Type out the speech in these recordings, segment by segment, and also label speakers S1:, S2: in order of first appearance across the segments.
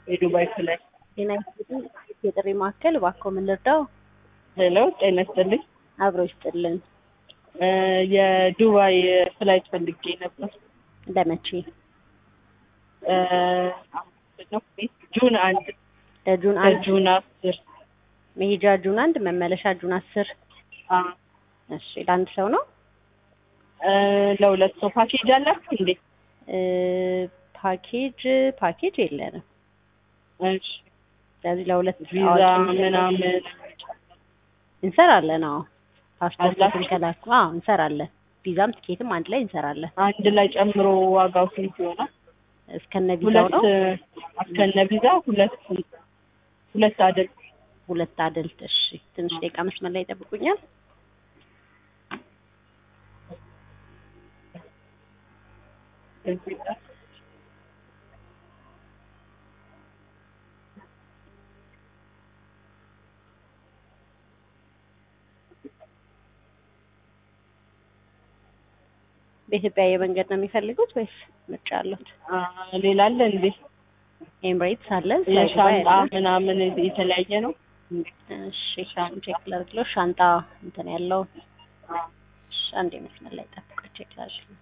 S1: የዱባይ ፍላይ
S2: ጤና ይስጥልኝ። የጥሪ ማዕከል እባክዎ ምን ልርዳው?
S1: ሄሎ፣ ጤና ይስጥልኝ።
S2: አብሮ ይስጥልን።
S1: እ የዱባይ ፍላይት ፈልጌ ነበር።
S2: ለመቼ?
S1: እ አሁን ነው ጁን አንድ
S2: ለጁን አንድ
S1: ጁን አስር
S2: መሄጃ ጁን አንድ መመለሻ ጁን አስር
S1: አ
S2: እሺ ለአንድ ሰው ነው?
S1: እ ለሁለት ሰው ፓኬጅ አላችሁ እንዴ?
S2: እ ፓኬጅ ፓኬጅ የለንም።
S1: እሺ
S2: ስለዚህ ለሁለት
S1: ቪዛ
S2: አዋቂ
S1: ምናምን
S2: እንሰራለን። አዎ ፓስፖርትን
S1: አላችሁ?
S2: ከላኩ አዎ እንሰራለን። ቪዛም ትኬትም አንድ ላይ እንሰራለን።
S1: አንድ ላይ ጨምሮ ዋጋው ስንት ይሆናል?
S2: እስከነ ቪዛው
S1: ሁለት
S2: ነው።
S1: እስከነ ቪዛ ሁለት ሁለት አይደል?
S2: ሁለት አደልት። እሺ ትንሽ ደቂቃ መስመር ላይ ይጠብቁኛል። በኢትዮጵያ የመንገድ ነው የሚፈልጉት ወይስ ምርጫ አሉት?
S1: አ ሌላ አለ እንዴ?
S2: ኤምሬትስ አለን፣ ፍላይ ዱባይ
S1: የሻንጣ
S2: አለን።
S1: ምናምን የተለያየ ነው?
S2: እሺ ቼክ ላድርግለው። ሻንጣ እንትን ያለው እሺ፣ አንዴ መስመር ላይ ጠብቁ። ቼክ ላድርግ።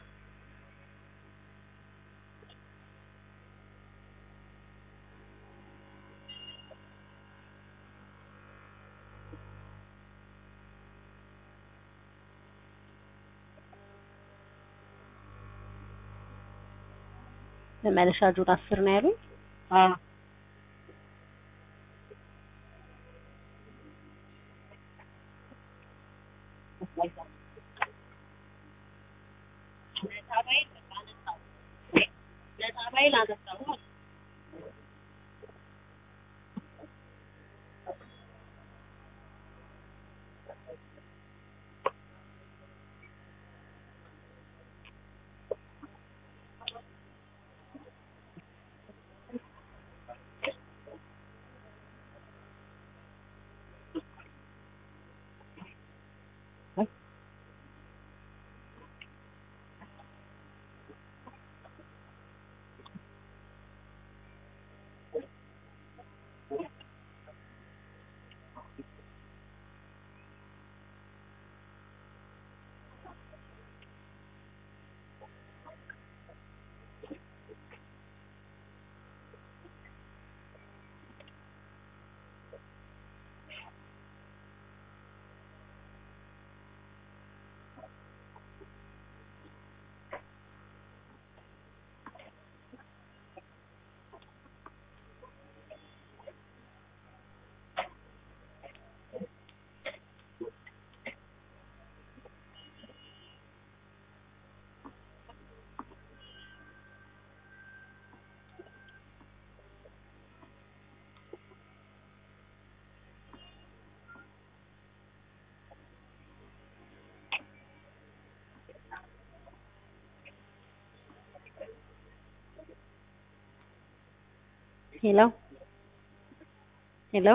S2: መመለሻ ጁን አስር ነው ያሉኝ።
S1: አ
S2: ሄሎ ሄሎ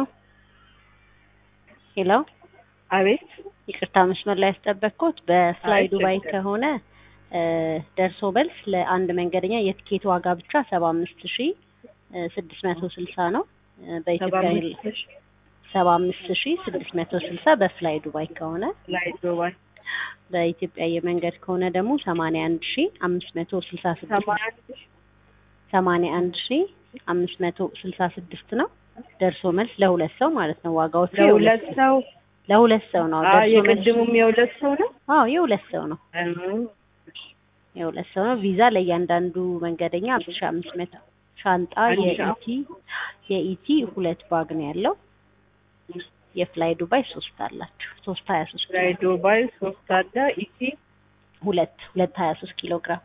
S2: ሄሎ፣
S1: አቤት
S2: ይቅርታ መስመር ላይ ያስጠበቅኩት በፍላይ
S1: አይ፣
S2: ዱባይ
S1: ችግር
S2: ከሆነ እ ደርሶ መልስ ለአንድ መንገደኛ የትኬት ዋጋ ብቻ ሰባ አምስት ሺ ስድስት መቶ ስልሳ ነው። እ
S1: ሰባ
S2: በኢትዮጵያ
S1: አምስት ሺህ
S2: ሰባ አምስት ሺ ስድስት መቶ ስልሳ በፍላይ ዱባይ ከሆነ
S1: ላይ ዱባይ
S2: በኢትዮጵያ የመንገድ ከሆነ ደግሞ ሰማንያ አንድ ሺ አምስት መቶ ስልሳ ስድስት
S1: ሰማንያ አንድ ሺህ
S2: ሰማንያ አንድ ሺ አምስት መቶ ስልሳ ስድስት ነው። ደርሶ መልስ ለሁለት ሰው ማለት ነው። ዋጋዎቹ
S1: ለሁለት ሰው
S2: ለሁለት ሰው ነው።
S1: አ
S2: ደርሶ መልስ
S1: የቅድሙም የሁለት ሰው ነው።
S2: አዎ የሁለት ሰው ነው።
S1: እም፣
S2: የሁለት ሰው ነው። ቪዛ ለእያንዳንዱ መንገደኛ አምስት ሺ አምስት መቶ ሻንጣ
S1: አንድ ሺ
S2: የኢቲ የኢቲ ሁለት ባግ ነው ያለው። የፍላይ ዱባይ ሶስት አላችሁ። ሶስት ሀያ ሶስት
S1: ላይ ዱባይ ሶስት አለ ኢቲ
S2: ሁለት ሁለት ሀያ ሶስት ኪሎ ግራም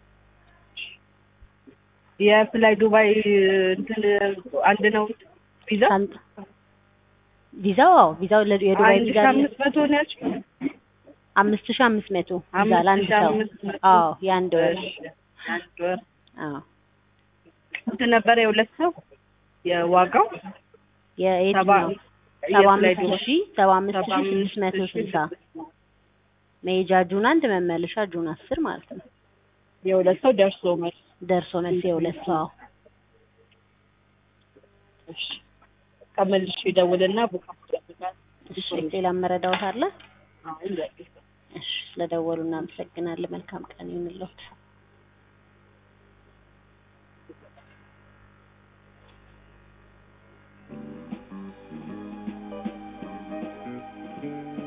S1: የፍላይ ዱባይ እንትን አንድ ነው ቪዛ
S2: ሻንጣ ቪዛው አዎ ቪዛው ለ- የዱባይ
S1: አንድ
S2: ቪዛ
S1: ሺህ
S2: አለ።
S1: አምስት መቶ ነው ያልሽው?
S2: አምስት ሺ አምስት መቶ ቪዛ
S1: አምስት
S2: ለአንድ
S1: ሺህ
S2: ሰው
S1: አምስት መቶ
S2: አዎ የአንድ ወር
S1: እሺ፣ አንድ ወር
S2: አዎ
S1: ስንት ነበረ የሁለት ሰው የዋጋው? ሰባ
S2: የየትኛው ሰባ
S1: የፍላይ
S2: አምስት
S1: ዱባይ
S2: ሺ ሰባ አምስት
S1: ሰባ
S2: ሺ ስድስት መቶ
S1: አምስት ሺህ
S2: ስልሳ መሄጃ ጁን አንድ መመለሻ ጁን አስር ማለት ነው።
S1: የሁለት ሰው ደርሶ መልስ
S2: ደርሶ መልስ የሁለት ሰው አዎ።
S1: እሺ በቃ መልሼ እደውልና ቡክ አስደርጋለሁ።
S2: እሺ ሌላ መረዳዎት አለ?
S1: አሁን በቃ
S2: እሺ ስለደወሉ እናመሰግናለን። መልካም ቀን ይሁንልዎት።